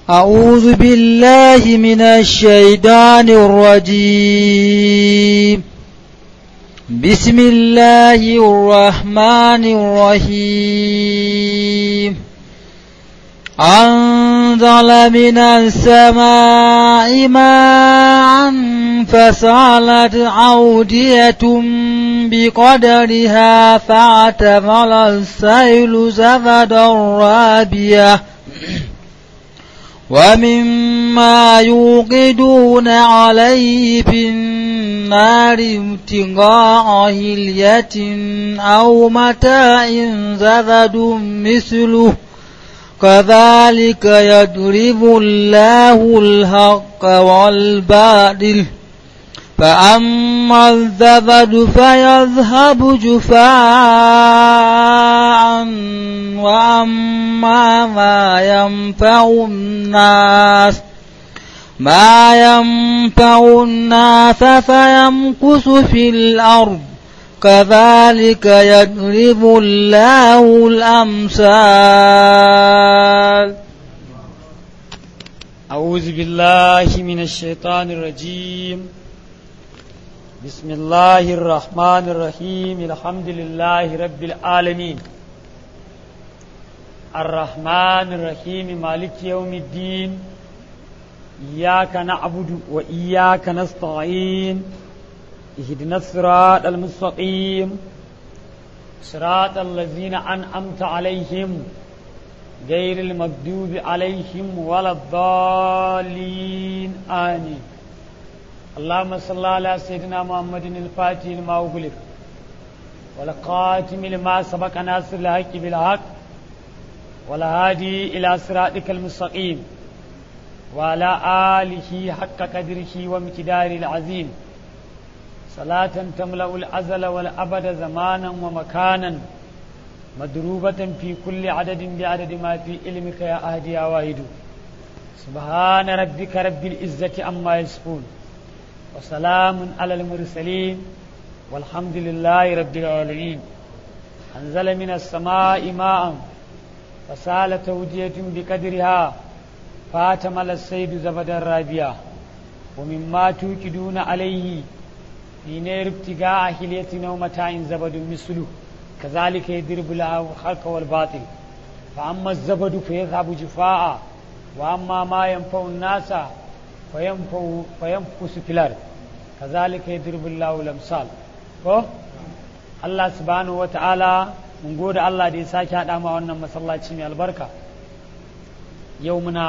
أعوذ بالله من الشيطان الرجيم بسم الله الرحمن الرحيم أنزل من السماء ماء فسالت أودية بقدرها فاعتمل السيل زبدا رابية ومما يوقدون عليه في النار ابتغاء هلية أو متاع زبد مثله كذلك يضرب الله الحق والباطل فأما الزبد فيذهب جفاء وأما ما ينفع الناس ما ينفع الناس فيمكث في الأرض كذلك يضرب الله الأمثال أعوذ بالله من الشيطان الرجيم بسم الله الرحمن الرحيم الحمد لله رب العالمين الرحمن الرحيم مالك يوم الدين إياك نعبد وإياك نستعين اهدنا الصراط المستقيم صراط الذين أنعمت عليهم غير المغضوب عليهم ولا الضالين آمين اللهم صل على سيدنا محمد الفاتح لما أغلق والقاتم لما سبق ناصر الحق بالحق والهادي إلى صراطك المستقيم وعلى آله حق قدره ومقداره العظيم صلاة تملأ الأزل والأبد زمانا ومكانا مدروبة في كل عدد بعدد ما في علمك يا أهدي يا واحد سبحان ربك رب العزة عما يصفون وسلام على المرسلين والحمد لله رب العالمين أنزل من السماء ماء فسال تودية بقدرها فاتمل السيد زبد الرابية ومما توكدون عليه في نير ابتغاء حلية ومتاع زبد مثله كذلك يضرب الله الحق والباطل فأما الزبد فيذهب جفاء وأما ما ينفع الناس فينفع فينفس في الأرض كذلك يضرب الله الأمثال ko Allah subhanahu wa ta'ala mun gode Allah da ya sake haɗa ma wannan masallaci mai albarka yau muna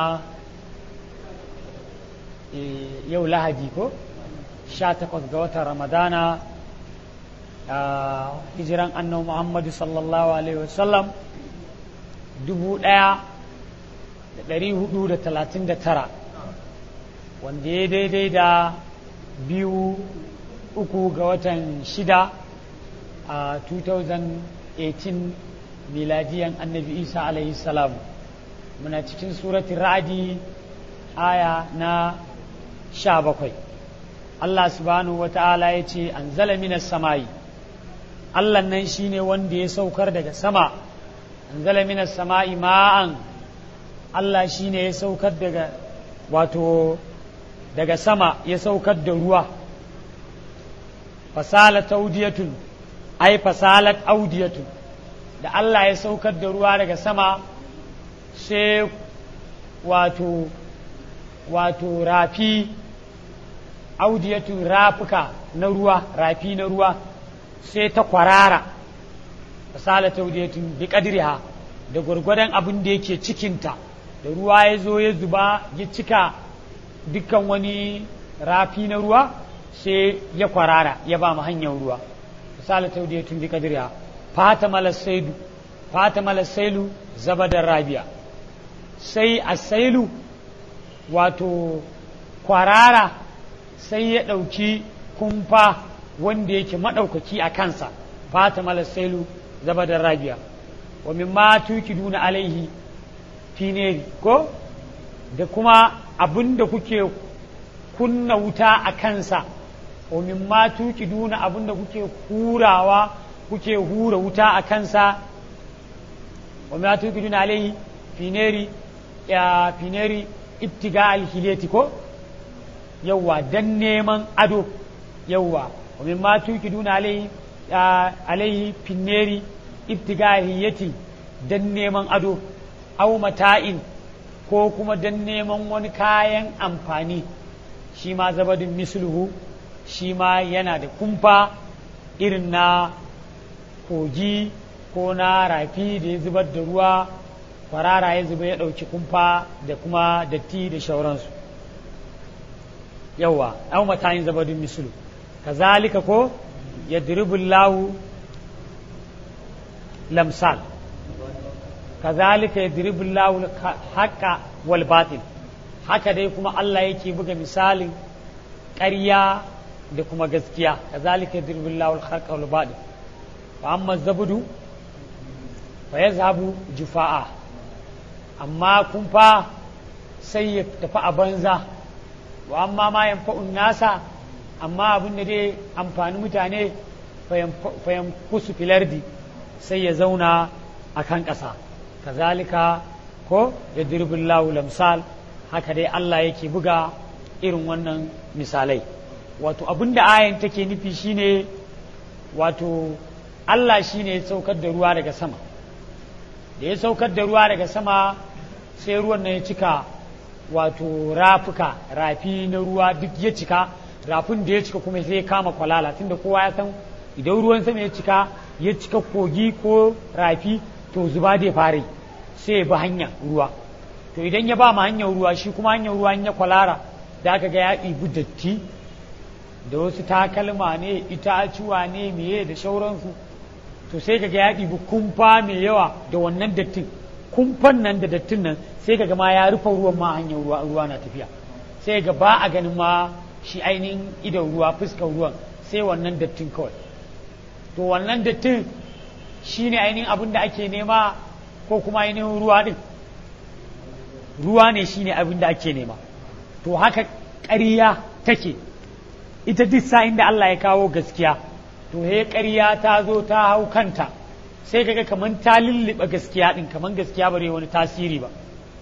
yau lahadi ko 18 ga watan ramadana a hijiran annabi muhammadu sallallahu alaihi wasallam dubu ɗaya da ɗari hudu da talatin da tara wanda ya daidai da biyu uku ga watan shida a 2018 miladiyan annabi isa alaihi salam muna cikin suratun ra'adi aya na sha bakwai Allah subhanahu wa ta'ala ya ce an zala minas samayi Allah nan shi ne wanda ya saukar daga sama an zala minas sama'i ma'an Allah shi ne ya saukar daga wato daga sama ya saukar da ruwa fasalat audiyatun ai fasalat audiyatun da Allah ya saukar da ruwa daga sama sai wato wato rafi audiyatun rafuka na ruwa rafi na ruwa sai ta kwarara fasalat audiyatun bi kadriha da gwargwadon abin da yake cikinta da ruwa ya zo ya zuba ya cika dukkan wani rafi na ruwa sai ya kwarara ya ba mu hanyar ruwa misali ta ya tun bi kadiriya fata malasailu fata malasailu zabadar rabiya sai a sailu wato kwarara sai ya ɗauki kumfa wanda yake maɗaukaki a kansa fata malasailu zabadar rabiya wa min ma tuki duna alaihi fineri ko da kuma abin da kuke kunna wuta a kansa wa min ma tuki duna abin da kuke hurawa kuke hura wuta a kansa wa ma tuki duna alaihi fineri ya fineri ibtiga alhileti ko yawwa dan neman ado yawwa wa min ma tuqiduna alaihi alaihi finneri ibtiga alhiyati dan neman ado aw mata'in ko kuma dan neman wani kayan amfani shi ma zabadin misluhu shi ma yana da kumfa irin na kogi ko na rafi da ya zubar da ruwa kwarara ya zuba ya ɗauki kumfa da kuma datti da shauransu yawa an matayin zabadin mislu kazalika ko ya lahu lamsal kazalika ya lahu haƙa wal batil haka dai kuma Allah yake buga misalin ƙarya da kuma gaskiya kazalika ya lahu haƙa wal batil fa amma zabudu fa yazhabu jufa'a amma kun fa sai ya tafi a banza wa amma ma yanfa'un nasa amma abin da dai amfani mutane fayan kusu filardi sai ya zauna a kan ƙasa kazalika ko ya dirbin lamsal haka dai Allah yake buga irin wannan misalai wato abin da ayan take nufi shine wato Allah shine ya saukar da ruwa daga sama da ya saukar da ruwa daga sama sai ruwan nan ya cika wato rafuka rafi na ruwa duk ya cika rafin da ya cika kuma sai ya kama kwalala tunda kowa ya san idan ruwan sama ya cika ya cika kogi ko rafi to zuba da fare sai ya bi hanya ruwa to idan ya ba ma hanyar ruwa shi kuma hanyar ruwa ya kwalara da aka ga ya ɗibi datti da wasu takalma ne itacuwa ne meye da shauransu to sai kaga ya ɗibi kumfa mai yawa da wannan dattin kumfan nan da dattin nan sai kaga ma ya rufe ruwan ma hanyar ruwa ruwa na tafiya sai ga ba a ganin ma shi ainihin idon ruwa fuskar ruwan sai wannan dattin kawai to wannan dattin shine ainihin abin da ake nema ko kuma ainihin ruwa din ruwa ne shine abin da ake nema to haka ƙarya take ita duk sa'in da Allah ya kawo gaskiya to he ƙarya ta zo ta hau kanta sai kaga kaman ta lulluɓe gaskiya ɗin kaman gaskiya bare wani tasiri ba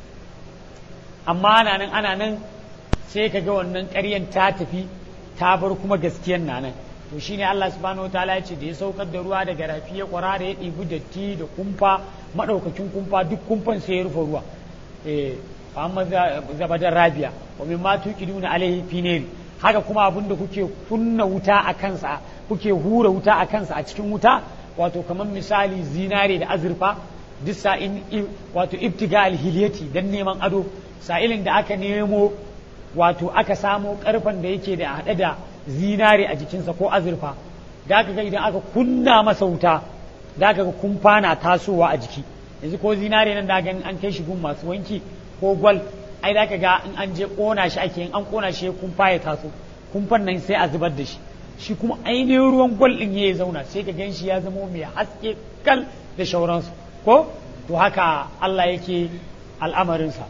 amma ana nan ana nan sai kaga wannan ƙaryan ta tafi ta bar kuma gaskiyan na nan to shine Allah subhanahu wataala ya ce da ya saukar da ruwa daga rafi ya kwara da ya ɗibi datti da kumfa maɗaukakin kumfa duk kumfan sai ya rufe ruwa eh amma zabadar rabiya wa min ma tuqiduna alaihi fineri haka kuma abin da kuke kunna wuta a kansa kuke hura wuta a kansa a cikin wuta wato kamar misali zinare da azurfa duk sa'in wato ibtiga alhiliyati dan neman ado sa'ilin da aka nemo wato aka samo karfan da yake da haɗe da zinare a jikinsa ko azurfa da aka ga idan aka kunna masa wuta da aka ga kumfa na tasowa a jiki yanzu ko zinare nan da ganin an kai shi gun masu wanki ko gwal ai da ga in an je kona shi ake in an kona shi kumfa ya taso kumfan nan sai a zubar da shi shi kuma ainihin ruwan gwal din ya zauna sai ka gan shi ya zama mai haske kal da shauransu ko to haka Allah yake al'amarinsa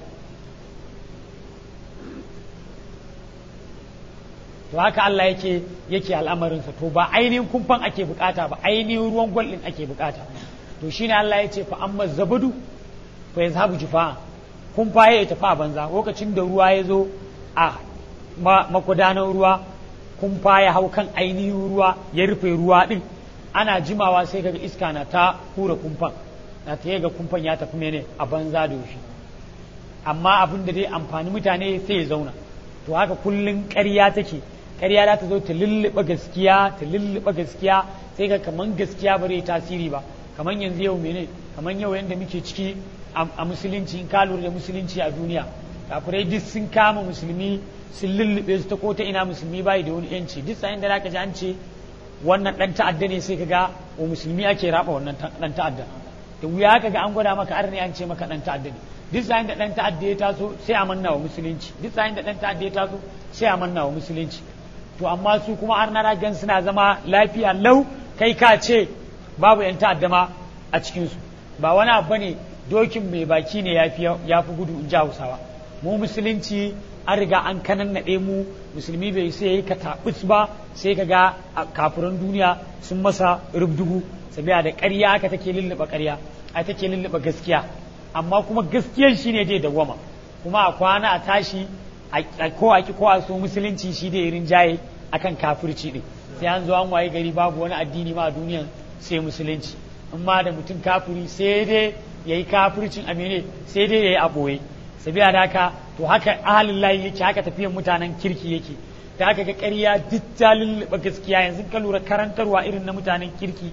to haka Allah yake yake al'amarinsa to ba ainihin kumfan ake bukata ba ainihin ruwan gwal din ake bukata to shine Allah ya ce fa amma zabadu fa yazhabu jufa'a kumfa ya tafi a banza lokacin da ruwa ya zo a makudanan ruwa kumfa ya hau kan ainihin ruwa ya rufe ruwa din ana jimawa sai kaga iska na ta hura kumfan na ta ga kumfan ya tafi mene a banza da shi amma abin da dai amfani mutane sai ya zauna to haka kullun ƙarya take ƙarya za ta zo ta lulluɓe gaskiya ta lulluɓe gaskiya sai ga kaman gaskiya ba zai tasiri ba kaman yanzu yau mene kaman yau yanda muke ciki a musulunci in ka lura da musulunci a duniya kafirai duk sun kama musulmi sun lullube su ta ko ta ina musulmi bai da wani yanci duk sa'in da zaka ji an ce wannan dan ta'adda ne sai kaga wa musulmi ake raba wannan dan ta'adda da wuya kaga an gwada maka arni an ce maka dan ta'adda ne duk sa'in da dan ta'adda ya taso sai a manna wa musulunci duk sa'in da dan ta'adda ya taso sai a manna wa musulunci to amma su kuma arna gan suna zama lafiya lau kai ka ce babu yan ta'adda ma a cikin su ba wani abu ne dokin mai baki ne ya fi gudu in ji hausawa mu musulunci an riga an kanan naɗe mu musulmi bai sai yi kataɓus ba sai ka ga kafiran duniya sun masa rubdugu sabiya da ƙarya aka take lulluɓa ƙarya a take lulluɓa gaskiya amma kuma gaskiyan shi ne dai dawwama kuma a kwana a tashi a ko a ki ko a so musulunci shi da irin jaye akan kafirci din sai an zo an waye gari babu wani addini ma a duniyan sai musulunci in ma da mutum kafiri sai dai yayi kafircin amene sai dai yayi a boye sabiya da haka to haka ahalin layi yake haka tafiyan mutanen kirki yake da haka ga ƙarya duk ta lulluɓa gaskiya yanzu ka lura karantarwa irin na mutanen kirki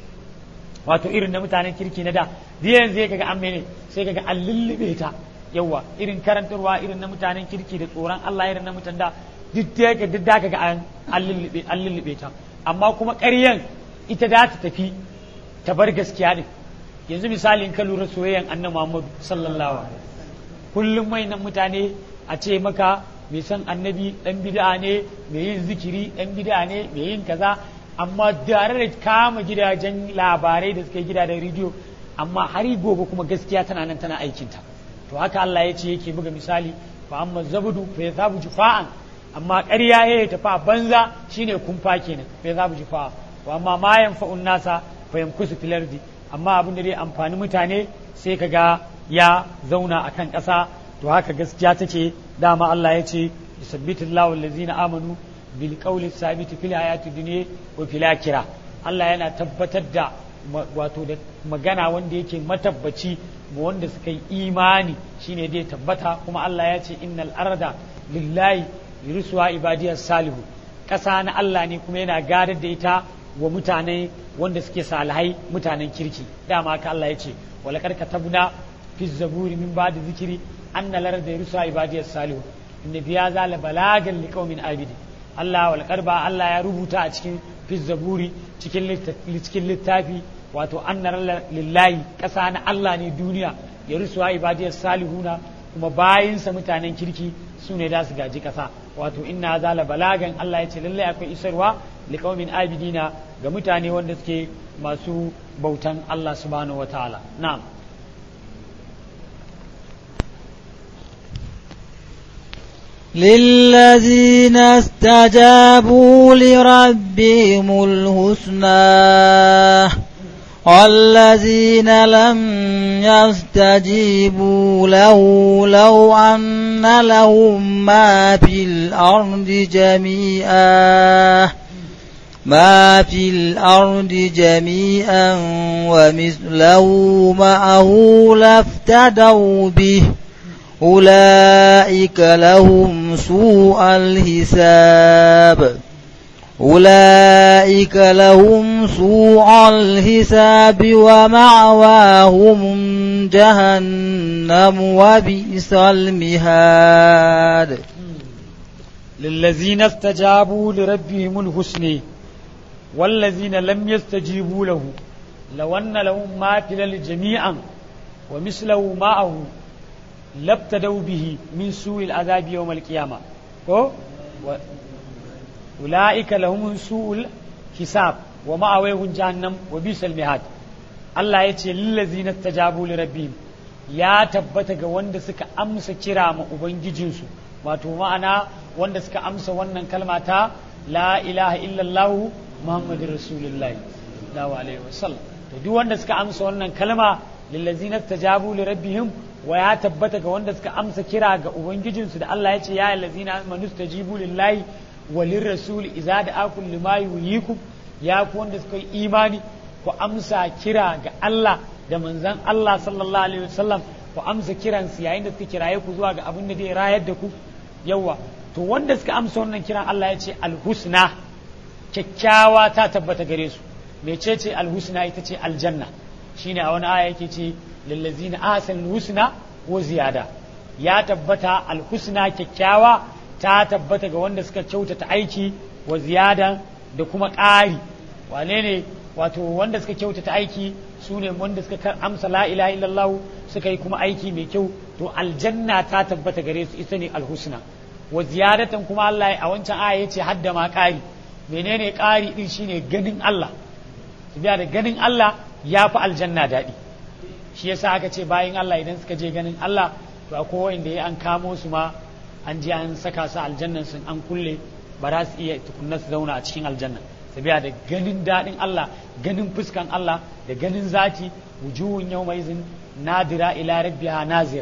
wato irin na mutanen kirki na da zai yanzu ya kaga an mene sai kaga an lullube ta yawa irin karantarwa irin na mutanen kirki da tsoron Allah irin na mutan da duk da yake duk da kaga an lullube an lullube ta amma kuma ƙaryan ita da ta tafi ta bar gaskiya din yanzu misalin ka lura soyayyan annabi Muhammad sallallahu alaihi kullum nan mutane a ce maka mai san annabi dan bid'a ne mai yin zikiri dan bid'a ne mai yin kaza amma tare da kama gidajen labarai da suka yi gidajen rediyo amma har gobe kuma gaskiya tana nan tana aikinta to haka Allah ya ce yake buga misali fa amma zabudu fa yazabu jufa'an amma ƙarya ya tafi a banza shine kumfa kenan fa yazabu jufa'a wa amma ma yanfa'un nasa fa yamkusu fil ardi amma abin da zai amfani mutane sai kaga ya zauna akan ƙasa to haka gaskiya take dama Allah ya ce yusabbitu Allahu allazina amanu bil qawli sabiti fil hayati dunya wa fil akhirah Allah yana tabbatar da wato da magana wanda yake matabbaci ma wanda suka yi imani shine dai tabbata kuma Allah ya ce innal arda lillahi yursuwa ibadiyas salihu ƙasa na Allah ne kuma yana gadar da ita wa mutane wanda suke salihai mutanen kirki dama haka Allah ya ce walakar katabna fi zaburi min ba'da zikiri anna larda yursuwa ibadiyas salihu inna biya zala balagan liqaumin abidi Allah walakar ba Allah ya rubuta a cikin fi zaburi cikin cikin littafi wato anna lillahi ƙasa na Allah ne duniya ya rusuwa ibadiyas salihuna kuma bayinsa mutanen kirki su ne da su gaji ƙasa wato inna zala balagan Allah ya ce lallai akwai isarwa liqaumin abidina ga mutane wanda suke masu bautan Allah subhanahu wataala na'am للذين استجابوا لربهم الحسنى والذين لم يستجيبوا له لو أن لهم ما في الأرض جميعا ما في الأرض جميعا ومثله معه لافتدوا به أولئك لهم سوء الحساب أولئك لهم سوء الحساب ومعواهم جهنم وبئس المهاد للذين استجابوا لربهم الحسنى والذين لم يستجيبوا له لو أن لهم ما في الأرض جميعا ومثله معه لابتدوا به من سوء العذاب يوم القيامة و... أولئك لهم سوء الحساب ومأويهم جهنم وبئس المهاد Allah ya ce lillazina tajabu li rabbihim ya tabbata ga wanda suka amsa kira ma ubangijinsu wato ma'ana wanda suka amsa wannan kalma ta la ilaha illallah muhammadur rasulullahi sallallahu alaihi wasallam to duk wanda suka amsa wannan kalma lillazina tajabu li rabbihim wa ya tabbata ga wanda suka amsa kira ga ubangijinsu da Allah ya ce ya allazina amanu stajibu lillahi wa lirrasul idza da'akum lima yuhyikum ya ku wanda suka yi imani ku amsa kira ga Allah da manzon Allah sallallahu alaihi wasallam ku amsa kiran su yayin da suka kiraye ku zuwa ga abin da zai rayar da ku yawa to wanda suka amsa wannan kiran Allah ya ce alhusna kyakkyawa ta tabbata gare su mecece alhusna ita ce aljanna shine a wani aya yake ce lillazina ahsanul husna wa ziyada ya tabbata alhusna kyakkyawa ta tabbata ga wanda suka kyautata aiki wa ziyada da kuma ƙari wane ne wato wanda suka kyautata aiki su ne wanda suka amsa la ilaha illallah suka yi kuma aiki mai kyau to aljanna ta tabbata gare su ita ne alhusna wa ziyadatan kuma Allah a wancan aya yace hadda ma ƙari menene ƙari din shine ganin Allah biya da ganin Allah ya fi aljanna daɗi shi yasa aka ce bayan Allah idan suka je ganin Allah to akwai wanda ya an kamo su ma an je an saka su aljannan sun an kulle ba za su iya tukunna su zauna a cikin aljanna sabiya da ganin daɗin Allah ganin fuskan Allah da ganin zati wujuhun yawma izin nadira ila rabbiha nazira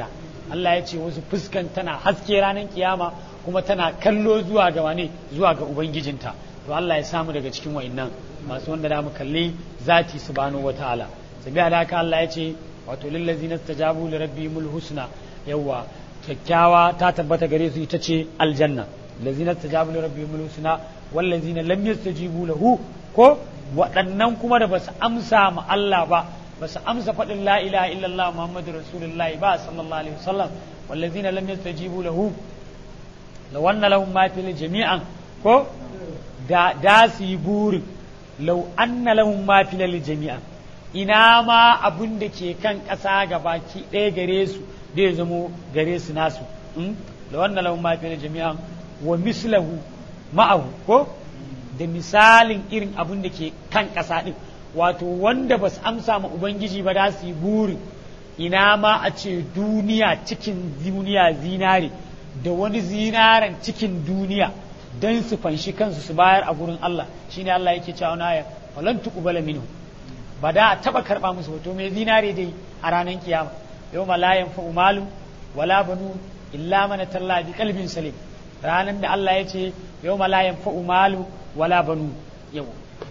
Allah ya ce wasu fuskan tana haske ranar kiyama kuma tana kallo zuwa ga wane zuwa ga ubangijinta to Allah ya samu daga cikin wa'annan masu wanda da mu kalli zati subhanahu wataala sabiya da haka Allah ya ce wato lillazina stajabu li rabbihimul husna yawa kyakkyawa ta tabbata gare su ita ce aljanna lazina stajabu li rabbihimul husna wallazina lam yastajibu lahu ko waɗannan kuma da basu amsa ma Allah ba basu amsa faɗin la ilaha illallah muhammadu rasulullahi ba sallallahu alaihi wasallam wallazina lam yastajibu lahu law anna lahum ma fil jami'an ko da da su yi burin law anna lahum ma fil jami'an ina ma abun da ke kan ƙasa gabaki ɗaya gare su da ya zamo gare su nasu law anna lahum ma fil jami'an wa mislahu ma'ahu ko da misalin irin abun da ke kan ƙasa ɗin wato wanda ba su amsa ma ubangiji ba za su yi burin ina ma a ce duniya cikin duniya zinare da wani zinaren cikin duniya don su fanshi kansu su bayar a gurin Allah shine Allah yake cewa na aya falan tuqbala minhu ba da a taba karba musu wato mai zinare dai a ranar kiyama yau ma la yanfa'u malu wala banu illa man talla bi qalbin salim ranan da Allah ya ce yau ma la yanfa'u malu wala banu yau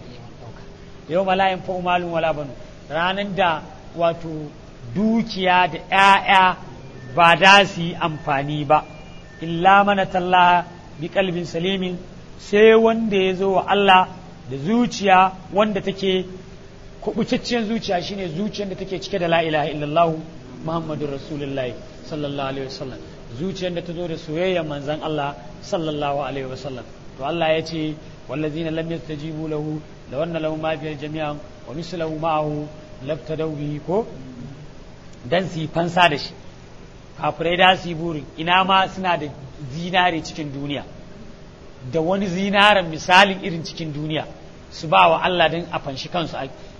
yau ma la yanfa'u malu wala banu ranan da wato dukiya da ‘ya'ya ba da su yi amfani ba, illa mana talla bi kalbin salimin sai wanda ya zo wa Allah da zuciya wanda take kubucacciyar zuciya shine zuciyar da take cike da la ilaha illallah Muhammadu Rasulullah sallallahu alaihi wasallam zuciyar da ta zo da soyayyar manzon Allah sallallahu alaihi wasallam to Allah ya ce wallazina lam yastajibu lahu law anna lahu ma fi jami'an wa mislahu ma'ahu labtadaw bihi ko dan su yi fansa da shi kafirai da su yi burin ina ma suna da zinare cikin duniya da wani zinaren misalin irin cikin duniya su ba wa Allah don a fanshi kansu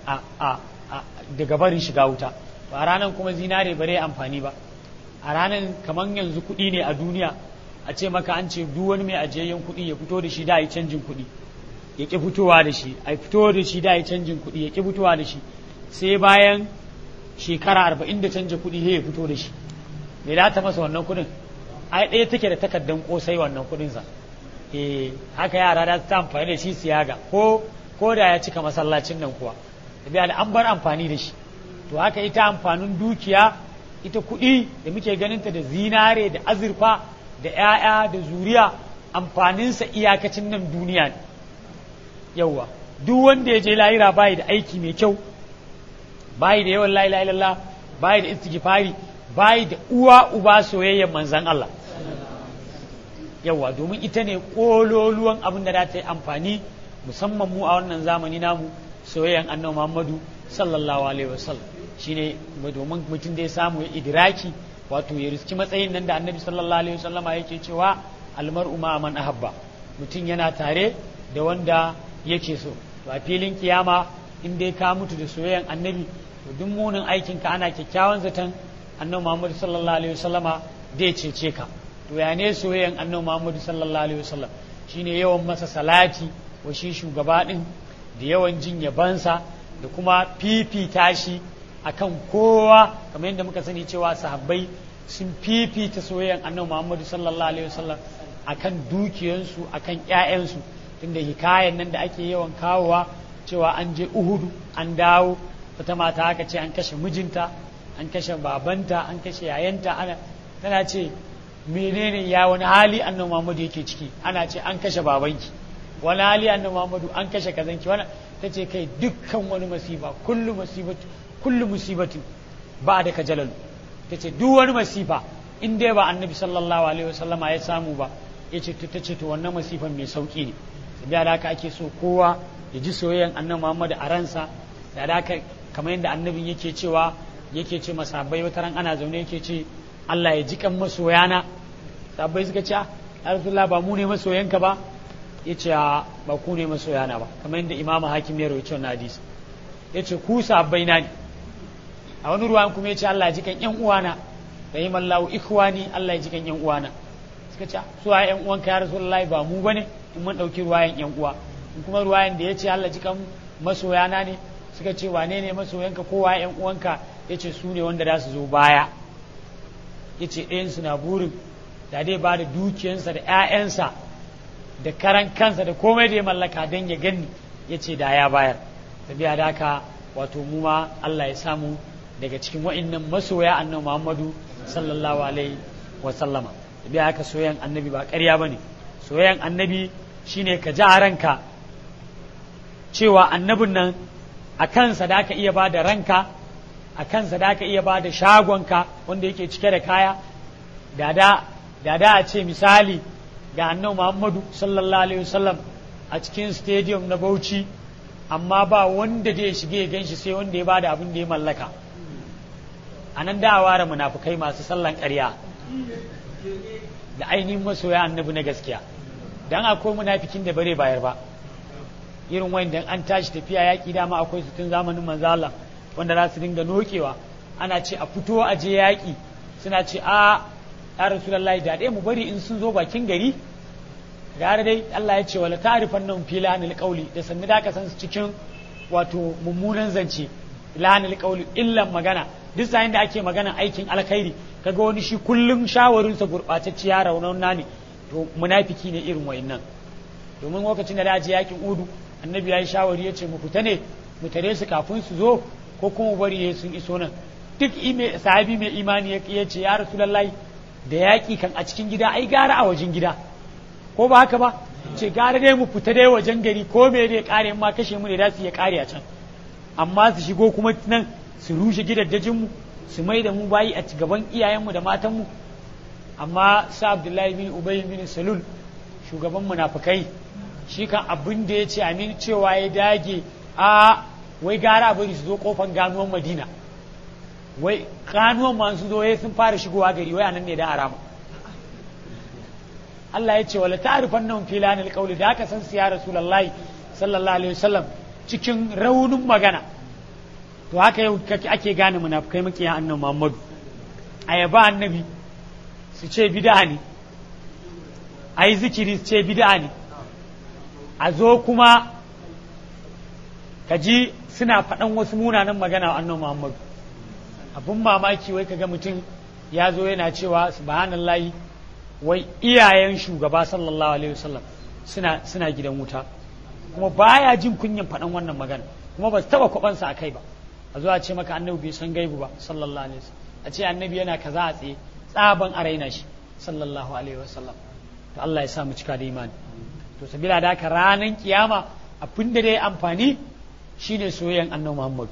daga barin shiga wuta to a ranar kuma zinare ba zai amfani ba a ranar kamar yanzu kuɗi ne a duniya a ce maka an ce duk wani mai ajiyayyen kuɗi ya fito da shi da yi canjin kuɗi ya ƙi fitowa da shi a fito da shi da yi canjin kuɗi ya ƙi fitowa da shi sai bayan shekara arba'in da canja kuɗi ya fito da shi me da ta masa wannan kuɗin ai ɗaya take da takardan kosai wannan kuɗin sa eh haka yara da ta amfani da shi siyaga ko ko da ya cika masallacin nan kuwa da an bar amfani da shi to haka ita amfanin dukiya ita kuɗi da muke ganinta da zinare da azurfa da 'ya'ya da zuriya amfaninsa iyakacin nan duniya ne yauwa duk wanda ya je lahira bayi da aiki mai kyau bayi da yawan la ilaha illallah bayi da istighfari bayi da uwa uba soyayyar manzan Allah yawa domin ita ne kololuwan abin da za ta yi amfani musamman mu a wannan zamani namu soyayyan annabi Muhammadu sallallahu alaihi wasallam shine domin mutum da ya samu ya idraki wato ya riski matsayin nan da annabi sallallahu alaihi wasallama yake cewa almar'u ma man ahabba mutum yana tare da wanda yake so to a filin kiyama in dai ka mutu da soyayyan annabi to duk munin aikin ka ana kyakkyawan zaton annabi Muhammad sallallahu alaihi wasallama zai cece ka to ya ne soyayyan annabi Muhammad sallallahu alaihi wasallam shine yawan masa salati wa shi shugaba din da yawan jin yabansa da kuma fifita shi akan kowa kamar yadda muka sani cewa sahabbai sun fifita soyayyan annabi Muhammad sallallahu alaihi wasallam akan dukiyansu akan ƴaƴansu tunda hikayen nan da ake yawan kawowa cewa an je Uhudu an dawo wata mata aka ce an kashe mijinta an kashe babanta an kashe yayanta ana tana ce menene ya wani hali annabi Muhammad yake ciki ana ce an kashe babanki wani hali annabi Muhammadu an kashe kazanki wani tace kai dukkan wani masifa kullu masibatu kullu musibatin ba da kajalal tace duk wani masifa in dai ba annabi sallallahu alaihi wasallama ya samu ba yace ta ce to wannan masifan mai sauki ne da haka ake so kowa ya ji soyayyan annabi Muhammad a ransa da haka kamar yadda annabin yake cewa yake ce masabai wata ran ana zaune yake ce Allah ya ji kan masoyana sabai suka ce ya Rasulullah ba mu ne masoyanka ba ya ce ba ku ne masoyana ba kamar yadda imamu hakim ya rawaito na hadisi ya ce ku sabbai na ne a wani ruwan kuma ya ce Allah ya ji kan yan uwana rahimallahu ikhwani Allah ya ji kan yan uwana suka ce su a yan uwanka ya Rasulullah ba mu bane in mun dauki ruwayan yan uwa in kuma ruwayan da ya ce Allah ji kan masoyana ne suka ce wane ne masoyanka kowa yan uwanka ya ce su ne wanda za su zo baya ya ce ɗayansu na burin da dai ba da dukiyansa da 'ya'yansa da karan kansa da komai da ya mallaka don ya gani ya ce da ya bayar tafiya da haka wato mu ma Allah ya samu daga cikin wa'innan masoya annabi Muhammadu sallallahu alaihi wa sallama tafiya haka soyayyan annabi ba ƙarya bane soyayyan annabi shine ka ji a ranka cewa annabin nan a kansa da aka iya ba da ranka a kansa da aka iya ba da shagonka wanda yake cike da kaya da da a ce misali ga annabi Muhammadu sallallahu alaihi wasallam a cikin stadium na Bauchi amma ba wanda zai shige ya ganshi sai wanda ya bada abin da ya mallaka a nan da ware munafukai masu sallan ƙarya da ainihin masoya annabi na gaskiya dan akwai munafikin da bare bayar ba irin wanda an tashi tafiya yaƙi dama akwai su tun zamanin manzo Allah wanda za su dinga nokewa ana ce a fito a je yaƙi suna ce a ya rasulullahi da ɗaya mu bari in sun zo bakin gari gara dai Allah ya ce wala ta'rifan nan fi lahanil qawli da sanni da ka san su cikin wato mummunan zance lahanil qawli illan magana duk sayin da ake magana aikin alkhairi kaga wani shi kullum shawarin sa gurbatacciya raunan ne to munafiki ne irin wayannan domin lokacin da da je yakin udu annabi ya yi shawari ya ce mu fita ne mu tare su kafin su zo ko kuma bari sun iso nan duk sahabi mai imani ya ce ya rasulullahi da yaƙi kan a cikin gida ai gara a wajen gida ko ba haka ba ce gara dai mu fita dai wajen gari ko me dai kare ma kashe mu ne da su ya kare a can amma su shigo kuma nan su rushe gidaddajin mu su mai da mu bayi a gaban iyayenmu da matanmu amma sa abdullahi bin ubay bin salul shugaban munafikai shi kan abin da ya ce amin cewa ya dage a wai gara bari su zo kofan ganuwan madina wai ganuwan ma su zo sun fara shigowa gari wai anan ne da arama Allah ya ce wala ta'rifan nan fi lanil qawli da aka san su ya rasulullahi sallallahu alaihi wasallam cikin raunin magana to haka yau ake gane munafikai makiya annabi Muhammadu ayaba annabi su ce bid'a ne ayi zikiri su ce bid'a ne a zo kuma ka ji suna faɗan wasu munanan magana wa annabi Muhammadu abun mamaki wai kaga mutum ya zo yana cewa subhanallahi wai iyayen shugaba sallallahu alaihi wasallam suna suna gidan wuta kuma baya jin kunyan faɗan wannan magana kuma ba su taba kwabansa a kai ba a zo a ce maka annabi bai san gaibu ba sallallahu alaihi wasallam a ce annabi yana kaza a tsaye tsaban a raina shi sallallahu alaihi wasallam to Allah ya sa mu cika da imani to sabila da haka ranan kiyama abin da dai amfani shine soyayyan annabi Muhammad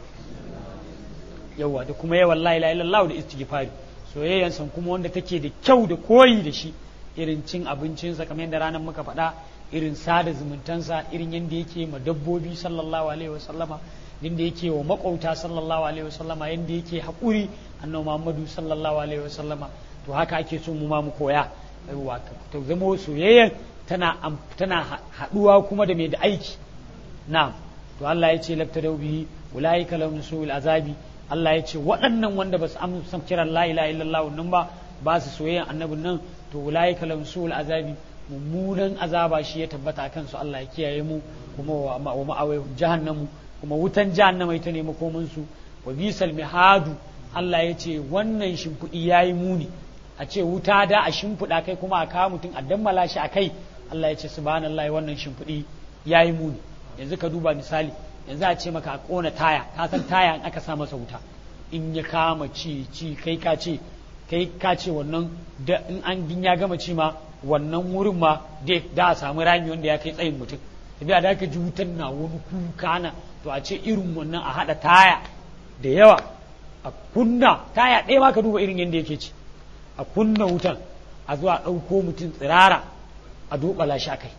yawa da kuma yawan la ilaha illallah da istighfari soyayyan san kuma wanda take da kyau da koyi da shi irin cin abincinsa kamar yadda ranar muka faɗa irin sada zumuntansa irin yadda yake ma dabbobi sallallahu alaihi wasallama yadda yake wa makwauta sallallahu alaihi wasallama yadda yake haƙuri annabi Muhammadu sallallahu alaihi wasallama to haka ake so mu ma mu koya yawa to zama soyayyan tana tana haɗuwa kuma da mai da aiki na'am to Allah ya ce labtadau bihi ulaika lahum su'ul azabi Allah ya ce waɗannan wanda ba su amsa kiran la ilaha illallah nan ba ba su soyayyan annabin nan to ulaika lahum su'ul azabi mummunan azaba shi ya tabbata kan su Allah ya kiyaye mu kuma wa ma'awai jahannamu kuma wutan jahannama ita ne makoman su wa bisal mihadu Allah ya ce wannan shimfiɗi yayi muni a ce wuta da a shimfiɗa kai kuma a kawo mutum a dammala shi a kai Allah ya ce subhanallahi wannan shimfiɗi yayi muni yanzu ka duba misali yanzu a ce maka a ƙona taya ka san taya in aka sa masa wuta in ya kama ci ci kai ka ce kai ka ce wannan da in an din ya gama ci ma wannan wurin ma dai da a samu rami wanda ya kai tsayin mutum tafiya da aka ji wutan na wani kuka na to a ce irin wannan a haɗa taya da yawa a kunna taya ɗaya ma ka duba irin yadda yake ci a kunna wutan a zuwa ɗauko mutum tsirara a duɓala shi a kai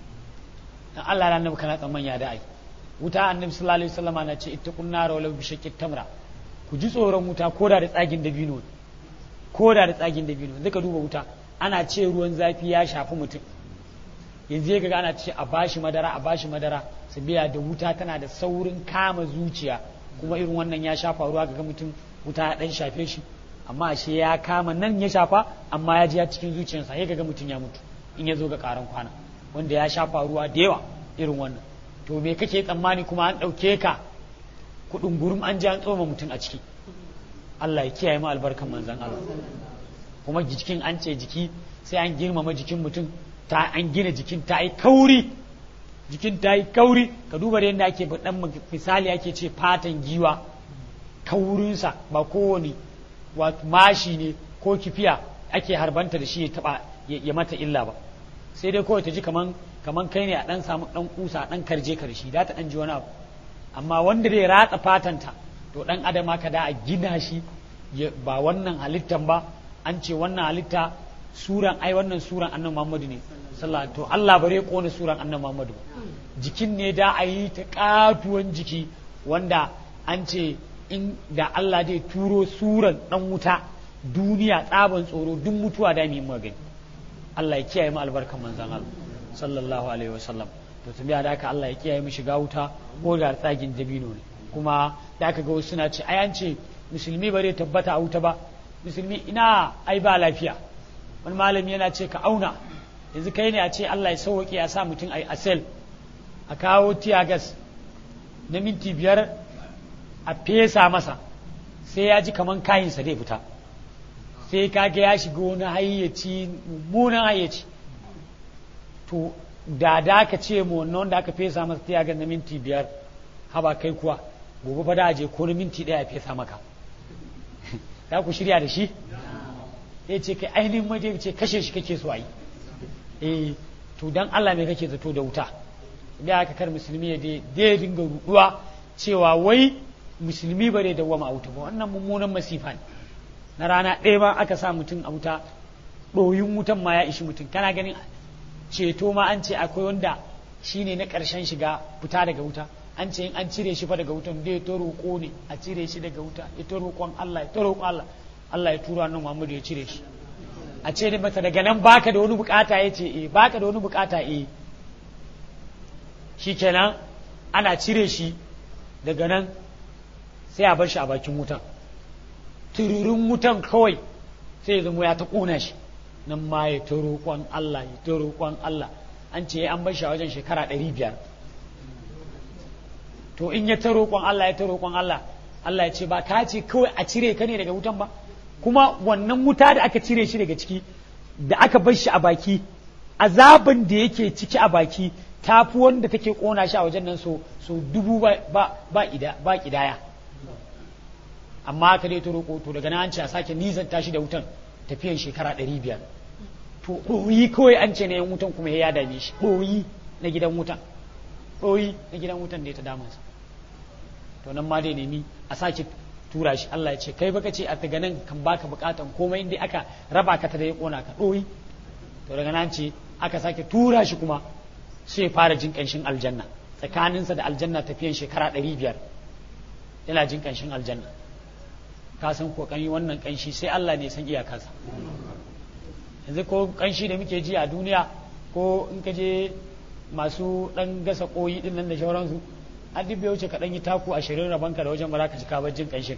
dan Allah na annabi kana tsamman ya da'ai wuta annabi sallallahu alaihi wasallam na ce ittaqun nar walau bi shaqqit tamra ku ji tsoron wuta koda da tsagin dabino koda da tsagin dabino zaka duba wuta ana ce ruwan zafi ya shafi mutum yanzu ya ga ana ce a bashi madara a bashi madara sabiya da wuta tana da saurin kama zuciya kuma irin wannan ya shafa ruwa ga mutum wuta ya dan shafe shi amma ashe ya kama nan ya shafa amma ya ji ya cikin zuciyarsa ya ga mutum ya mutu in ya zo ga karan kwana wanda ya shafa ruwa da yawa irin wannan to me kake tsammani kuma an ɗauke ka kuɗin gurum an ji an tsoma mutum a ciki Allah ya kiyaye mu albarkan manzon Allah kuma jikin an ce jiki sai an girmama jikin mutum ta an gina jikin ta yi kauri jikin ta yi kauri ka duba da yadda ake dan misali ake ce fatan giwa kaurinsa ba kowane mashi ne ko kifiya ake harbanta da shi ya taba ya mata illa ba sai dai kawai ta ji kaman kaman kai ne a dan samu dan kusa dan karje ka da shi da ta dan ji wani abu amma wanda zai ratsa fatanta to dan adam haka da a gina shi ba wannan halittan ba an ce wannan halitta suran ai wannan suran annabi Muhammadu ne sallallahu to Allah bare kone suran annabi Muhammadu jikin ne da a yi ta katuwan jiki wanda an ce in da Allah zai turo suran dan wuta duniya tsaban tsoro duk mutuwa da mu magani Allah ya kiyaye mu albarkan manzon Allah sallallahu alaihi wasallam to tabiya da haka Allah ya kiyaye mu shiga wuta ko da tsagin dabino ne kuma da aka ga wasu suna ce ai an ce musulmi bare tabbata a wuta ba musulmi ina ai ba lafiya wani malami yana ce ka auna yanzu kai ne a ce Allah ya sauwaƙe ya sa mutum a sel a kawo tiyagas na minti biyar a fesa masa sai ya ji kaman kayinsa zai fita sai kaga ya shiga wani hayyaci mummunan hayyaci to da da ka ce mu wannan wanda aka fesa masa tiyagas na minti biyar haba kai kuwa gobe fa da je ko na minti ɗaya a fesa maka za ku shirya da shi ya ce kai ainihin maje ce kashe shi kake so a yi eh to dan Allah mai kake zato da wuta da aka kar musulmi ya dai dinga ruduwa cewa wai musulmi ba dai dawwama a wuta ba wannan mummunan masifa ne na rana ɗaya ba aka sa mutum a wuta ɗoyin wutan ma ya ishi mutum kana ganin ceto ma an ce akwai wanda shine na ƙarshen shiga fita daga wuta an ce in an cire shi fa daga wutan dai ta roƙo ne a cire shi daga wuta ya ta roƙon Allah ya ta roƙon Allah Allah ya tura nan Muhammadu ya cire shi a ce da mata daga nan baka da wani bukata ya ce eh baka da wani bukata eh shikenan ana cire shi daga nan sai a bar shi a bakin wutan tururin wutan kawai sai ya zama ya ta kona shi nan ma ya ta roƙon Allah ya ta roƙon Allah an ce an bar shi a wajen shekara ɗari biyar to in ya ta roƙon Allah ya ta roƙon Allah Allah ya ce ba ka ce kawai a cire ka ne daga wutan ba kuma wannan wuta da aka cire shi daga ciki da aka bar shi a baki azabin da yake ciki a baki tafi wanda take kona shi a wajen nan so so dubu ba ba ba ida ba kidaya amma aka dai ta roƙo to daga nan an ce a sake nisan tashi da wutan tafiyan shekara ɗari biyar to ɗoyi kawai an ce na yan wutan kuma ya dame shi ɗoyi na gidan wutan ɗoyi na gidan wutan da ya ta damunsa to nan ma dai nemi a sake tura shi Allah ya ce kai baka ce a daga nan kan baka bukatan komai inda aka raba ka ta da ya kona ka ɗoyi to daga nan ce aka sake tura shi kuma sai fara jin ƙanshin aljanna tsakaninsa da aljanna tafiyan shekara ɗari biyar yana jin ƙanshin aljanna ka san ko ƙanyi wannan ƙanshi sai Allah ne san iyakarsa yanzu ko ƙanshi da muke ji a duniya ko in ka je masu ɗan gasa ƙoyi ɗin nan da shauransu an duk wuce ka ɗan yi taku ashirin rabanka da wajen ba za ka ci kabar jin ƙanshin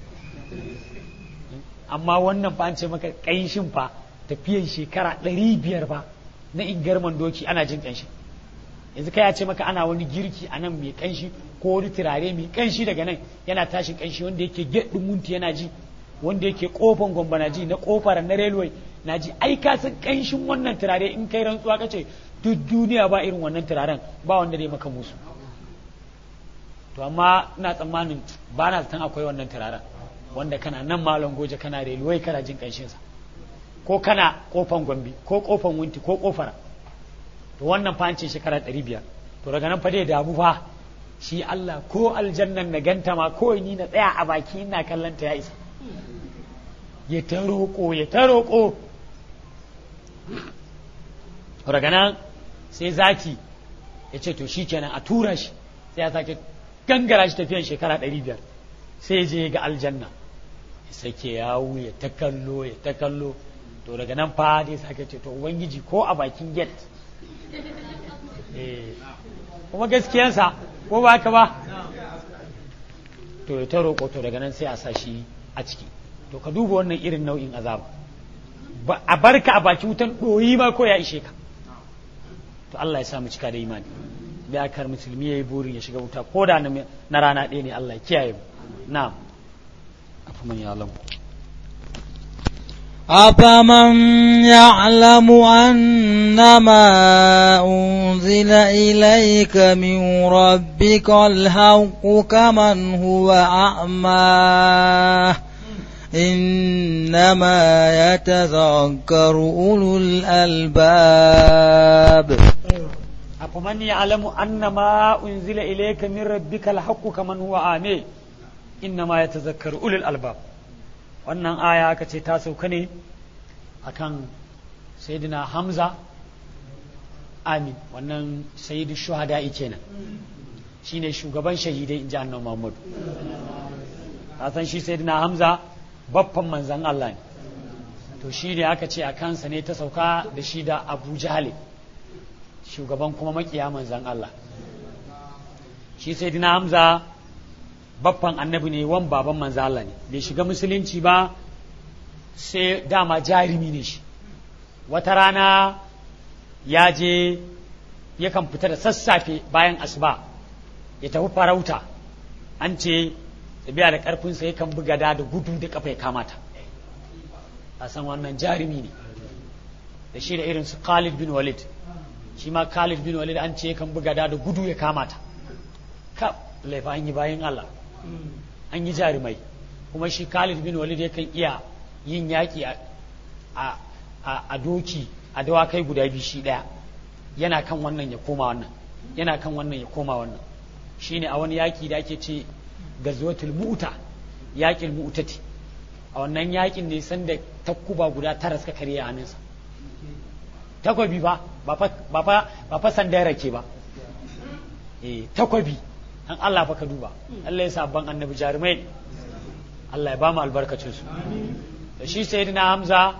amma wannan fa an ce maka ƙanshin fa tafiyan shekara ɗari biyar fa na ingarman doki ana jin ƙanshin yanzu kai ya ce maka ana wani girki a nan mai ƙanshi ko wani turare mai ƙanshi daga nan yana tashin ƙanshi wanda yake gyaɗin munti yana ji wanda yake ƙofan gwamba na ji na ƙofar na railway na ji ai ka san ƙanshin wannan turare in kai rantsuwa ka ce duk duniya ba irin wannan turaren ba wanda zai maka musu to amma ina tsammanin ba na zaton akwai wannan turaren wanda kana nan malam goje kana railway kana jin ƙanshinsa ko kana ƙofan gwambi ko ƙofan wunti ko ƙofar to wannan fa ce shekara ɗari biyar to daga nan fa dai damu fa shi Allah ko aljannan na ganta ma ko ni na tsaya a baki ina kallon ta ya isa ya ta roƙo ya ta roƙo daga nan sai zaki ya ce to shi kenan a tura shi sai ya sake gangara shi tafiyan shekara ɗari biyar sai je ga aljanna ya sake yawo ya ta kallo ya ta kallo to daga nan fa dai sake ce to ubangiji ko a bakin gate kuma gaskiyansa ko ba ka ba to ya ta roƙo to daga nan sai a sa shi a ciki to ka duba wannan irin nau'in azaba a barka a baki wutan ɗoyi ma ko ya ishe ka to Allah ya samu cika da imani da akar musulmi ya yi burin ya shiga wuta ko da na rana ɗaya ne Allah ya kiyaye mu na afi man ya أفمن يعلم أنما أنزل إليك من ربك الحق كمن هو أعمى إنما يتذكر أولو الألباب أفمن يعلم أن ما أنزل إليك من ربك الحق كمن هو آمي إنما يتذكر أولي الألباب wannan aya aka ce ta sauka ne akan sayyidina Hamza amin wannan sayyidu shuhada kenan shine shugaban shahidai in ji annabi Muhammad ka san shi sayyidina Hamza babban manzan Allah ne to shi ne aka ce a kansa ne ta sauka da shi da Abu Jahal shugaban kuma makiya manzan Allah shi sayyidina Hamza babban annabi ne wan baban manzan Allah ne bai shiga musulunci ba sai dama jarumi ne shi wata rana ya je yakan fita da sassafe bayan asuba ya tafi farauta an ce tabiya da karfinsa yakan buga da da gudu da kafa ya kamata a san wannan jarumi ne da shi da irin su Khalid bin Walid shi ma Khalid bin Walid an ce yakan buga da da gudu ya kamata ka laifa an yi bayan Allah an yi jarumai kuma shi Khalid bin Walid yakan iya yin yaƙi a a doki a dawakai guda biyu shi ɗaya yana kan wannan ya koma wannan yana kan wannan ya koma wannan shine a wani yaƙi da ake ce gazwatul mu'ta yaƙin mu'tati a wannan yaƙin ne sanda takkuba guda tara suka karye a hannunsa takwabi ba ba fa ba fa sanda rake ba eh takwabi an Allah fa ka duba Allah ya sa ban annabi jarumai Allah ya ba mu albarkacin su da shi sayyidina Hamza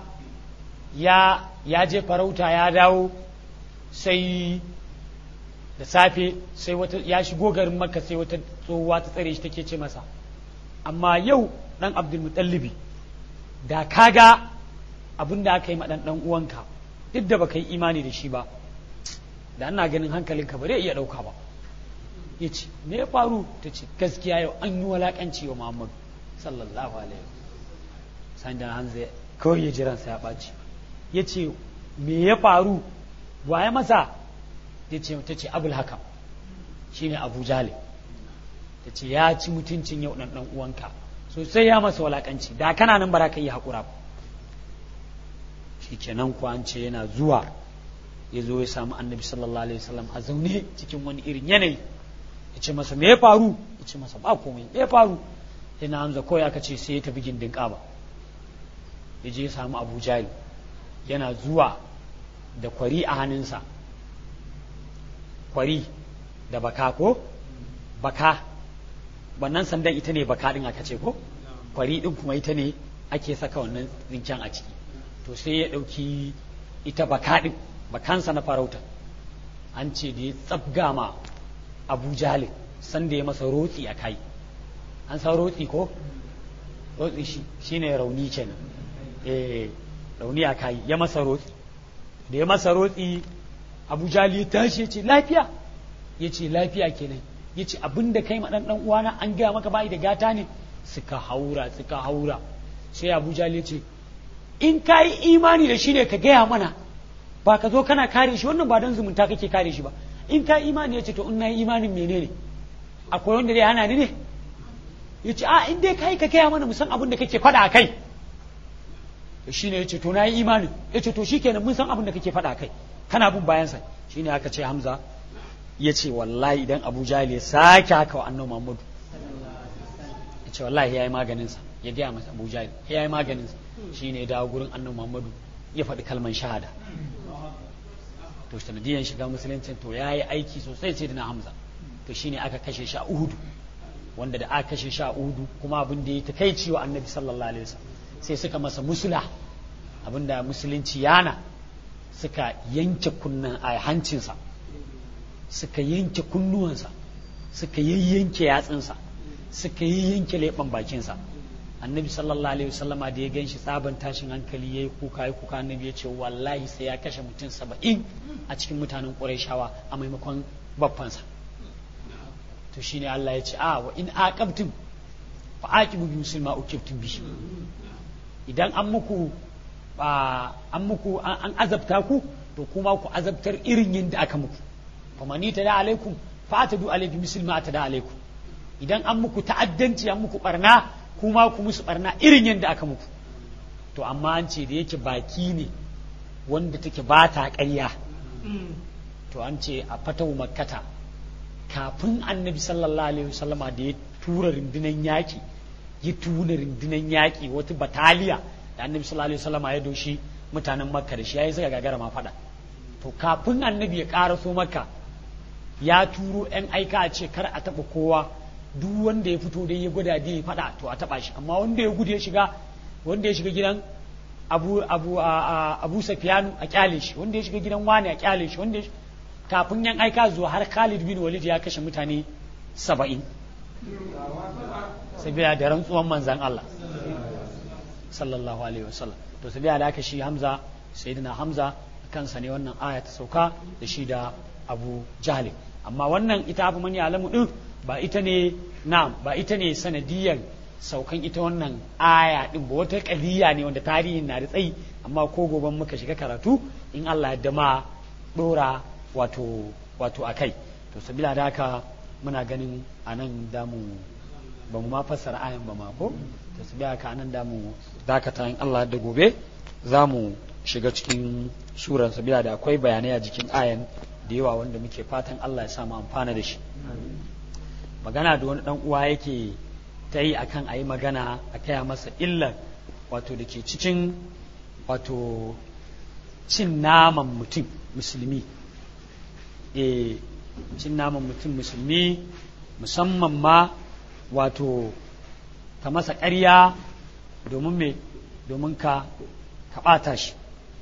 ya ya je farauta ya dawo sai da safe sai wata ya shigo garin makka sai wata tsohuwa ta tsare shi take ce masa amma yau dan abdulmutallibi da kaga abin da aka yi ma dan dan uwanka duk da baka yi imani da shi ba da ana ganin hankalinka ba zai iya dauka ba ya ce me ya faru ta ce gaskiya yau an yi walakanci wa muhammadu sallallahu alaihi wasallam da hanzu kawai ya jiransa ya ɓaci ya ce me ya faru waye masa ya ce ta ce abul hakam shi ne abu jale ta ce ya ci mutuncin yau ɗan ɗan uwanka sosai ya masa walakanci da kana nan bara ka yi haƙura ba shi kenan kuwa an ce yana zuwa ya zo ya samu annabi sallallahu alaihi wasallam a zaune cikin wani irin yanayi ya ce masa me ya faru ya ce masa ba komai me ya faru yana hamza kawai aka ce sai ya tafi gindin ƙaba ya je ya samu abu jali yana zuwa da kwari a hannunsa kwari da baka ko baka wannan sandan ita ne baka din aka ce ko kwari din kuma ita ne ake saka wannan zinken a ciki to sai ya ɗauki ita baka din bakansa na farauta an ce da ya tsabga ma abu jahil sanda ya masa rotsi a kai an san rotsi ko rotsi shi shine rauni kenan eh rauni a kai ya masa rotsi da ya masa rotsi abu jali ya tashi ya ce lafiya ya ce lafiya kenan ya ce abin da kai maɗan ɗan uwana an gaya maka bayi da gata ne suka haura suka haura sai abu jali ya ce in ka yi imani da shi ne ka gaya mana ba ka zo kana kare shi wannan ba don zumunta kake kare shi ba in ka yi imani ya ce to in na yi imanin menene akwai wanda zai hana ni ne ya ce a in dai ka yi ka gaya mana musan abin da kake faɗa a kai shi ne ya ce to na yi imanin ya ce to shi kenan mun san abin da kake faɗa kai kana bin bayansa shi ne aka ce hamza ya ce wallahi idan abu jahil ya sake haka wa annabi muhammadu ya ce wallahi ya yi maganinsa ya gaya masa abu jahil ya yi maganinsa shi ne ya dawo gurin annabi muhammadu ya faɗi kalman shahada to sanadiyan shiga musuluncin to ya yi aiki sosai sai da na hamza to shi ne aka kashe shi a uhudu wanda da aka kashe shi a uhudu kuma abin da ya ta kai ciwo annabi sallallahu alaihi wasallam sai suka masa musula abinda musulunci yana suka yanke kunnan a hancinsa suka yanke kunnuwansa suka yayyanke yatsinsa suka yayyanke leɓen bakinsa annabi sallallahu alaihi wasallama da ya gan shi tsaban tashin hankali ya yi kuka ya kuka annabi ya ce wallahi sai ya kashe mutum saba'in a cikin mutanen ƙurayshawa a maimakon babbansa to shine Allah ya ce a wa in aqabtum fa aqibu bi muslima ukibtum bihi idan an muku an muku an azabta ku to kuma ku azabtar irin yadda aka muku famani ta da alaikum fa ta du alaikum misal ma ta da alaikum idan an muku ta'addanci an muku barna kuma ku musu barna irin yadda aka muku to amma an ce da yake baki ne wanda take ba ta ƙarya to an ce a fatawu makkata kafin annabi sallallahu alaihi wasallama da ya tura rundunan yaƙi ya tura rundunan yaƙi wata bataliya da annabi sallallahu alaihi wasallama ya doshi mutanen makka da shi yayi suka gagara ma faɗa to kafin annabi ya ƙaraso makka ya turo yan aika a ce kar a taɓa kowa duk wanda ya fito dai ya gwada dai ya faɗa to a taɓa shi amma wanda ya gudu ya shiga wanda ya shiga gidan abu abu a abu safiyanu a kyale shi wanda ya shiga gidan wani a kyale shi wanda kafin yan aika zuwa har Khalid bin Walid ya kashe mutane saba'in sabiya da rantsuwan manzan Allah sallallahu alaihi wasallam to sabiya da aka shi Hamza sayyidina Hamza kansa ne wannan aya ta sauka da shi da Abu Jahl amma wannan ita abu mani alamu din ba ita ne na ba ita ne sanadiyan saukan ita wannan aya din ba wata kaliya ne wanda tarihin na da tsayi amma ko goben muka shiga karatu in Allah ya dama dora wato wato akai to sabila da haka muna ganin anan damu ba mu ma fassara ayan ba ma ko to sabila haka anan damu dakata in Allah da gobe za mu shiga cikin suran sabila da akwai bayanai a jikin ayan da yawa wanda muke fatan Allah ya sa mu amfana da shi magana da wani dan uwa yake ta yi akan a yi magana a kaya masa illar wato da ke cikin wato cin naman mutum musulmi e cin naman mutum musulmi musamman ma wato ka masa ƙarya domin me domin ka ka ɓata shi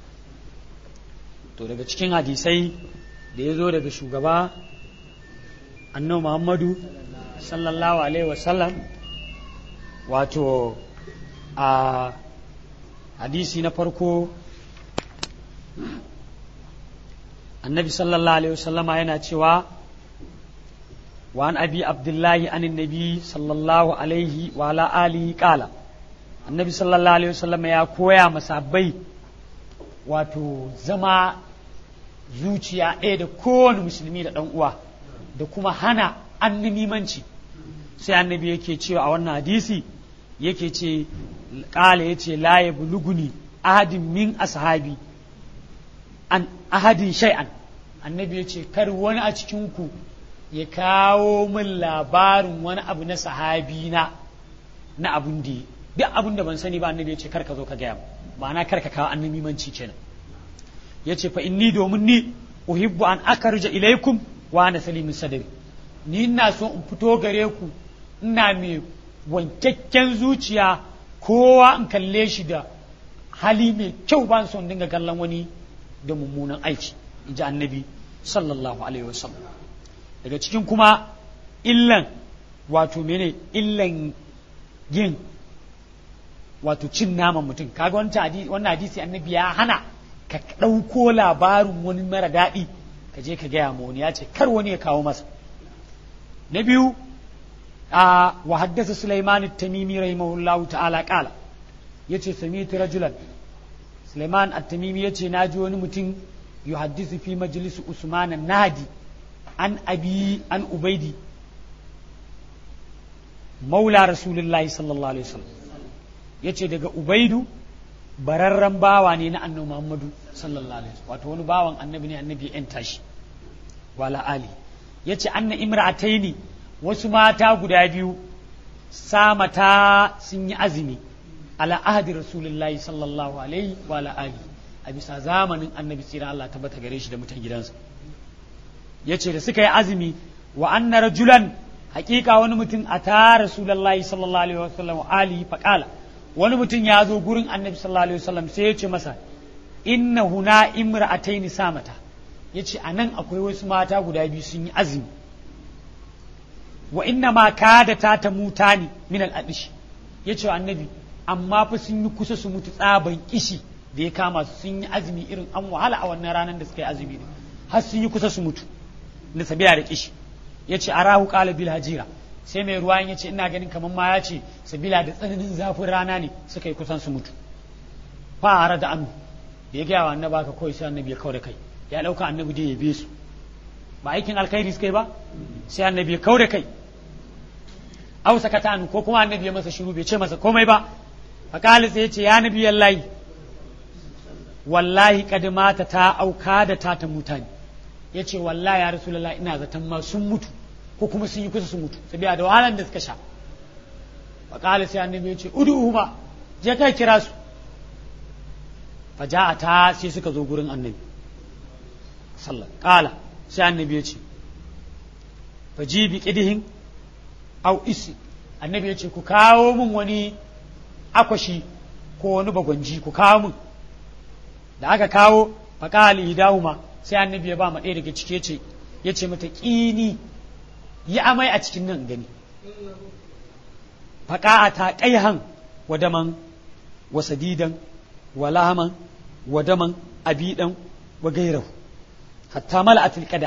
to daga cikin hadisai da ya zo daga shugaba annabi muhammadu sallallahu alaihi wasallam wato a hadisi na farko annabi sallallahu alaihi wasallama yana cewa wa an abi abdullahi an nabi sallallahu alaihi wa ala alihi qala annabi sallallahu alaihi wasallama ya koya masabbai wato zama zuciya ɗaya da kowane musulmi da ɗan uwa da kuma hana annimimanci sai annabi yake cewa a wannan hadisi yake ce ƙala ya ce la ya buluguni ahadin min ashabi an ahadin shay'an annabi ya ce kar wani a cikinku ya kawo min labarin wani abu na sahabi na na abun da duk abun da ban sani ba annabi ya ce kar ka zo ka gaya ma'ana kar ka kawo annabimanci kenan ya ce fa inni domin ni uhibbu an akarja ilaikum wa ana salimin sadari ni ina so in fito gare ku ina mai wankakken zuciya kowa in kalle shi da hali mai kyau ba son dinga kallon wani da mummunan aiki in ji annabi sallallahu alaihi wasallam daga cikin kuma illan wato mene illan yin wato cin naman mutum kaga wannan hadisi annabi ya hana ka ɗauko labarin wani mara daɗi ka je ka gaya ma wani ya ce kar wani ya kawo masa na biyu a wa haddasa Sulaiman at-Tamimi rahimahullahu ta'ala qala yace sami'tu rajulan Sulaiman at-Tamimi yace naji wani mutum yuhaddisu fi majlis Usman an-Nadi an abi an Ubaidi maula Rasulullahi sallallahu alaihi wasallam yace daga Ubaidu bararren bawa ne na annabi Muhammadu sallallahu alaihi wasallam wato wani bawan annabi ne annabi yan tashi wala ali yace anna imra'ataini wasu mata guda biyu samata sun yi azumi ala ahdi rasulullahi sallallahu alaihi wa ala ali a bisa zamanin annabi tsira Allah tabbata gare shi da mutan gidansa yace da suka yi azumi wa anna rajulan hakika wani mutum a ta rasulullahi sallallahu alaihi wa sallam ali faqala wani mutum ya zo gurin annabi sallallahu alaihi wasallam sai ya ce masa inna huna imra'ataini samata yace anan akwai wasu mata guda biyu sun yi azumi wa inna ma kada ta ta mutani min al-adish yace wa annabi amma fa sun yi kusa su mutu tsaban kishi da ya kama su sun yi azumi irin an wahala a wannan ranar da suka yi azumi ne har sun yi kusa su mutu na sabiya da kishi yace arahu qala bil hajira sai mai ruwan ya ce ina ganin kamar ma ya ce sabila da tsananin zafin rana ne suka yi kusan su mutu fara da annu da ya gaya wa annabi haka kawai sai annabi ya kawo da kai ya ɗauka annabi da ya be su ba aikin alkhairi suka yi ba sai annabi ya kawo da kai au sakata annu ko kuma annabi ya masa shiru bai ce masa komai ba fakali sai ya ce ya nabi yallahi wallahi kadimata ta auka da ta ta mutane ya ce wallahi ya rasulullahi ina zaton ma sun mutu ko kuma sun yi kusa su mutu saboda da wahalan da suka sha fakali sai annabi ya ce udu ma je kai kira su faja'a ta sai suka zo gurin annabi sallallahu kala sai annabi ya ce fajibi qidihin au isi annabi ya ce ku kawo min wani akwashi ko wani bagwanji ku kawo min da aka kawo faƙali hidahuma sai annabi ya ba ma ɗaya daga cike ce ya ce mata ƙini yi amai a cikin nan gani faƙa'a ta ƙaihan wa daman wa sadidan wa lahaman wa daman abidan wa gairahu hatta mala'atul qada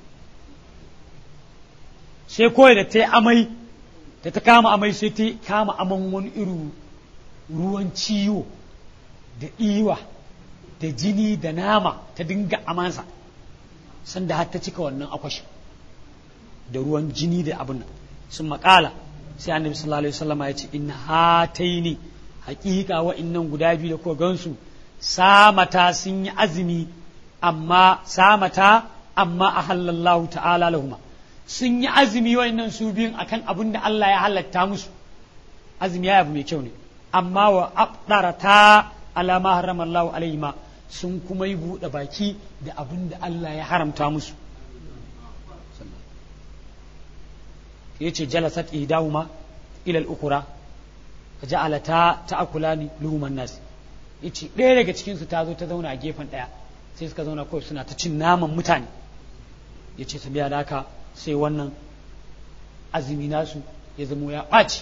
sai kawai da ta yi amai da ta kama amai sai ta kama aman wani irin ruwan ciwo da iwa da jini da nama ta dinga amansa sanda har ta cika wannan akwashi da ruwan jini da abin nan sun makala sai annabi sallallahu alaihi wasallam ya ce in hataini hakika wa'annan guda biyu da kuka gansu samata sun yi azumi amma samata amma ahallallahu ta'ala lahuma sun yi azumi wa'annan su biyun akan abin da Allah ya halatta musu azumi ya abu mai kyau ne amma wa abdarata ala ma harrama Allah alaihima sun kuma yi buɗe baki da abin da Allah ya haramta musu yace jalasat ihdahuma ila al-ukhra faja'alata ta'kulani luhuman nas yace ɗaya daga cikin su ta zo ta zauna a gefen ɗaya sai suka zauna kawai suna ta cin naman mutane yace su biya da haka sai wannan azumi nasu ya zamo ya ɓaci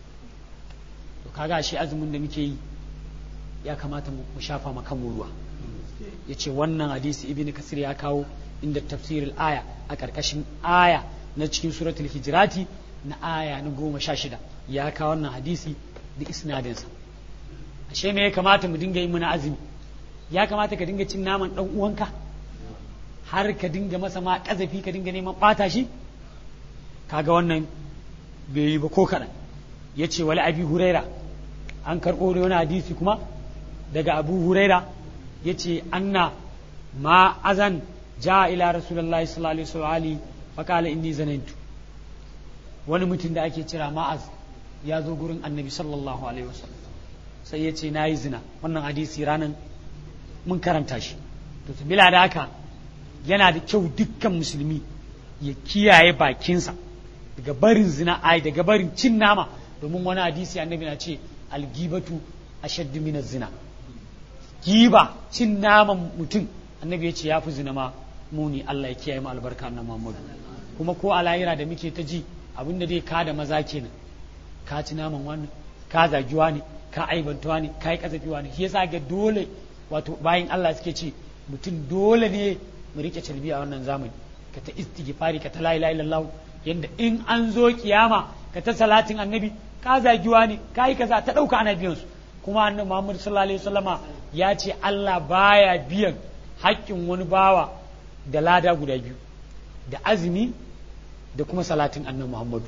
to kaga shi azumin da muke yi ya kamata mu shafa ma kanmu ruwa yace wannan hadisi ibnu kasir ya kawo inda tafsirul aya a ƙarƙashin aya na cikin suratul hijirati na aya na goma sha shida ya kawo wannan hadisi da isnadinsa ashe me ya kamata mu dinga yi muna azumi ya kamata ka dinga cin naman dan uwanka har ka dinga masa ma kazafi ka dinga neman bata shi kaga wannan bai yi ba ko kaɗan ya ce wali abi huraira an karɓo da wani hadisi kuma daga abu huraira ya ce anna ma azan ja ila rasulullahi sallallahu alaihi wa faƙala inni zanantu wani mutum da ake cira ma'az ya zo gurin annabi sallallahu alaihi wasallam sai ya ce na yi zina wannan hadisi ranar mun karanta shi to bila da haka yana da kyau dukkan musulmi ya kiyaye bakinsa daga barin zina ai daga barin cin nama domin wani hadisi annabi na ce algibatu ashaddu min zina giba cin naman mutum annabi ya ce ya fi zina ma muni Allah ya kiyaye mu albarka na Muhammadu kuma ko a lahira da muke ta ji abin da zai ka da maza kenan ka ci naman wani ka zagiwa ne ka aibantuwa ne ka yi kasafiwa ne shi yasa ga dole wato bayan Allah suke ce mutum dole ne mu rike calbi a wannan zamani ka ta istighfari ka ta la ilaha illallah yanda in an zo kiyama ka ta salatin annabi ka zagiwa ne ka yi kaza ta dauka ana biyan su kuma annabi Muhammad sallallahu alaihi wasallama ya ce Allah baya biyan haƙƙin wani bawa da lada guda biyu da azumi da kuma salatin annabi Muhammadu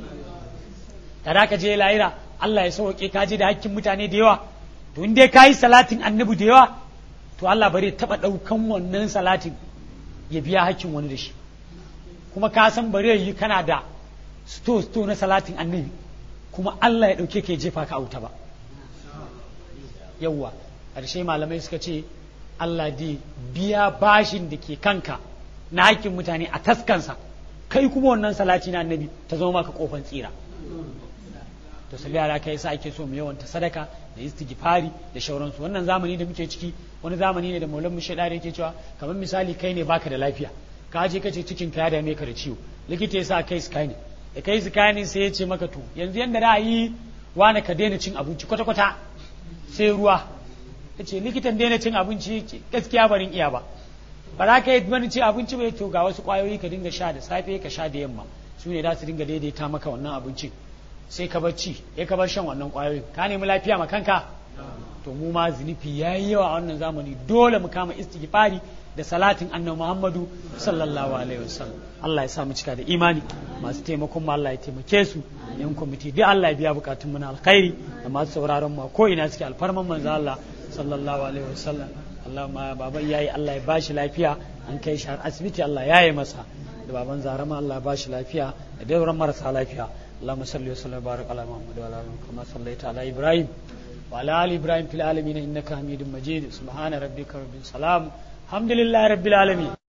kada ka je lahira Allah ya sauke ka je da hakkin mutane da yawa to in dai kayi salatin annabi da yawa to Allah bare taba daukan wannan salatin ya biya hakkin wani da shi kuma ka san bare yi kana da sto sto na salatin annabi kuma Allah ya dauke ka ya jefa ka a wuta ba yawwa ƙarshe malamai suka ce Allah dai biya bashin da ke kanka na hakkin mutane a taskansa kai kuma wannan salati na annabi ta zama maka kofan tsira to sabi ala kai sa ake so mu yawanta sadaka da istighfari da shauransu wannan zamani da muke ciki wani zamani ne da maulan mushe da yake cewa kamar misali kai ne baka da lafiya ka je kace cikin ka ya dame ka da ciwo likita ya sa kai scanning da kai scanning sai ya ce maka to yanzu yanda da yi wani ka daina cin abinci kwata kwata sai ruwa ya ce likitan daina cin abinci gaskiya barin iya ba ba za ka yi wani ci abinci bai to ga wasu kwayoyi ka dinga sha da safe ka sha da yamma su ne za su dinga daidaita maka wannan abincin sai ka bar ci ya ka bar shan wannan kwayoyin ka nemi lafiya ma kanka to mu ma zunufi yayi yawa a wannan zamani dole mu kama istighfari da salatin annabi Muhammadu sallallahu alaihi wasallam Allah ya sa mu cika da imani masu taimakon mu Allah ya taimake su yan kwamiti duk Allah ya biya bukatun mu na alkhairi da masu sauraron mu ko ina suke alfarman manzo Allah sallallahu alaihi wasallam Allah ma baban yayi Allah ya bashi lafiya an kai shi har asibiti Allah ya yi masa da baban zarama Allah ya bashi lafiya da dauran marasa lafiya اللهم صل وسلم وبارك على محمد وعلى ال كما صليت على ابراهيم وعلى ال ابراهيم في العالمين انك حميد مجيد سبحان ربك رب السلام الحمد لله رب العالمين